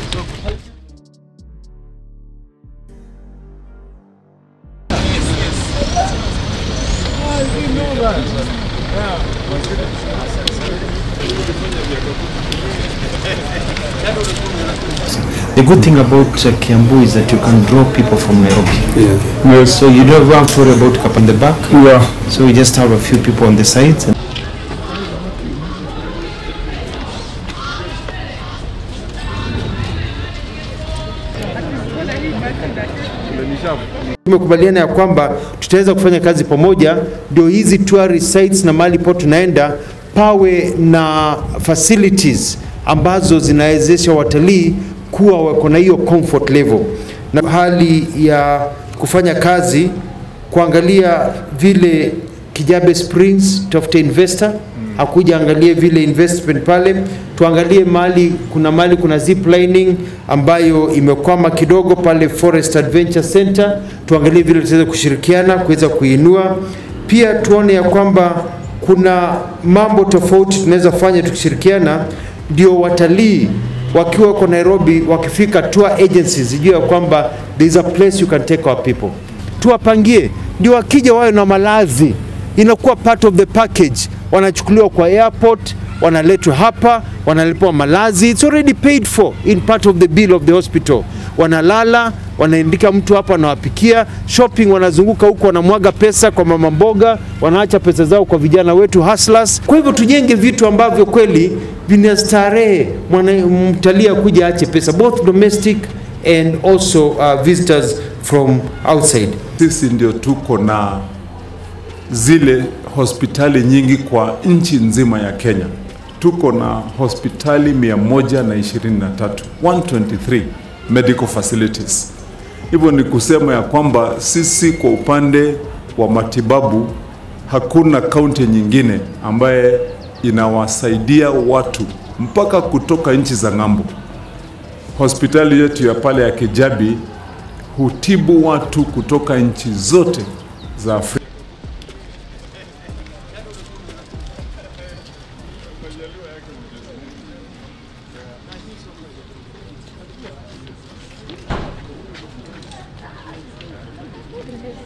The good thing about uh, Kiambu is that you can draw people from Nairobi. Yes. So you don't have to worry about cap in the back. Yeah. So we just have a few people on the sides. And Tumekubaliana ya kwamba tutaweza kufanya kazi pamoja, ndio hizi tourist sites na mahali po tunaenda pawe na facilities ambazo zinawezesha watalii kuwa wako na hiyo comfort level, na hali ya kufanya kazi kuangalia vile Kijabe Springs, tafute investor akuja angalie vile investment pale, tuangalie mali, kuna mali kuna zip lining ambayo imekwama kidogo pale Forest Adventure Center, tuangalie vile tutaweza kushirikiana kuweza kuinua. Pia tuone ya kwamba kuna mambo tofauti tunaweza fanya tukishirikiana, ndio watalii wakiwa wako Nairobi, wakifika tour agencies zijue ya kwamba there is a place you can take our people, tuwapangie ndio wakija wawe na malazi inakuwa part of the package. Wanachukuliwa kwa airport, wanaletwa hapa, wanalipwa malazi, it's already paid for in part of the bill of the hospital. Wanalala, wanaandika mtu hapa, wanawapikia shopping, wanazunguka huko, wanamwaga pesa kwa mama mboga, wanaacha pesa zao kwa vijana wetu hustlers. Kwa hivyo tujenge vitu ambavyo kweli vinastarehe mwana mtalii akuja ache pesa, both domestic and also uh, visitors from outside. Sisi ndio tuko na zile hospitali nyingi kwa nchi nzima ya Kenya. Tuko na hospitali 123, 123 medical facilities. Hivyo ni kusema ya kwamba sisi kwa upande wa matibabu hakuna kaunti nyingine ambaye inawasaidia watu mpaka kutoka nchi za ng'ambo. Hospitali yetu ya pale ya Kijabi hutibu watu kutoka nchi zote za Afrika.